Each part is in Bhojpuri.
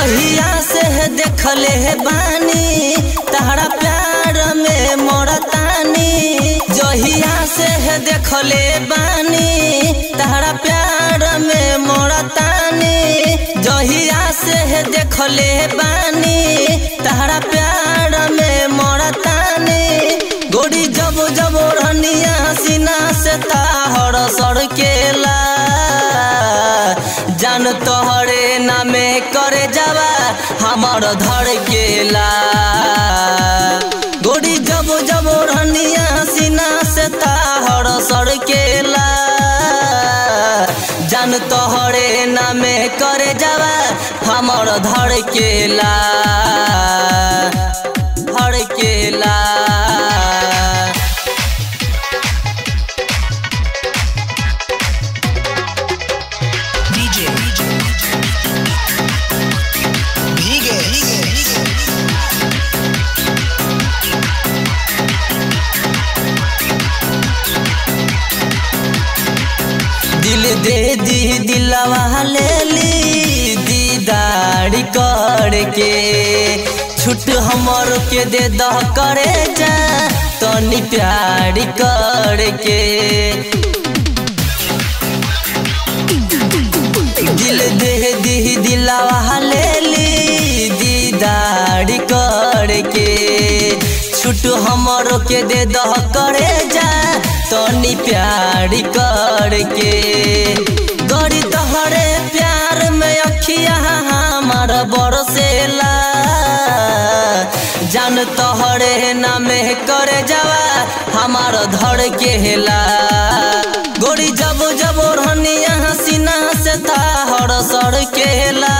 जहिया से देखले बानी तहरा प्यार में मोरतानी जहिया से देखले बानी तहरा प्यार में मोरतानी जहिया से देखले बानी तहरा प्यार में मोरतानी गोरी जब जब रनिया सीना से ताहर सड़केला जान तोहरे नामे करे जावा हमर धड़केला गोरी जब जब रनिया सीना से ताहर सड़केला जान तोहरे नामे करे जावा हमर धड़केला धड़केला DJ भीगे दिल दे दी दिलवा ले ली दीदार करके छुट हमर के दे दह करे जा तनी प्यार करके दिल दे दी दिलवा ले ली दीदार करके छुट हमर के दे दह करे जा तनी प्यार करके गड़ी तोहरे प्यार में अखिया हमार बरसेला जान तोहरे नामे करे जावा हमार धड़ के हेला गोरी जब जब रनिया सीना से ताहर सड़ केला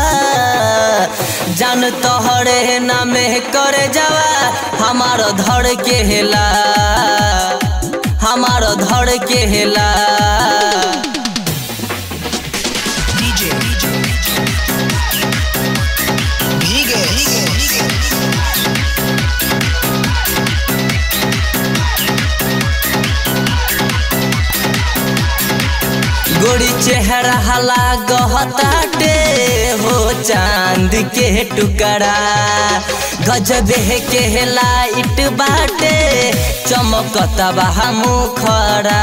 जान तोहरे नामे करे जावा हमार धड़ के हेला हमार धड़ के हेला DJ भीगे गोरी चेहरा हला गहताटे हो चांद के टुकड़ा गजब के लाइट बाटे चमकता बा मुखड़ा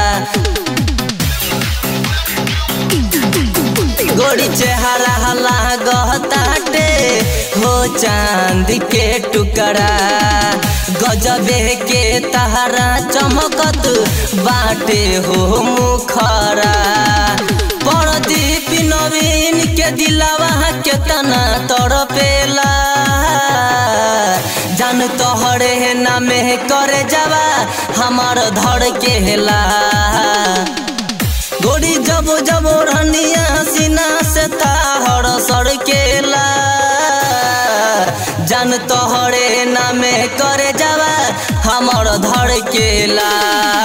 गोरी चेहरा हला गहताटे हो चांद के टुकड़ा गजबे के तहरा चमकत बाटे हो मुखरा परदीप नवीन के दिलावा केतना तड़पेला जान तोहरे नामे करे जावा हमार धड़ के हेला गोरी जब जब रनिया सीना से ताहर सड़केला जान तोहरे नामे करे जावा हमर धड़केला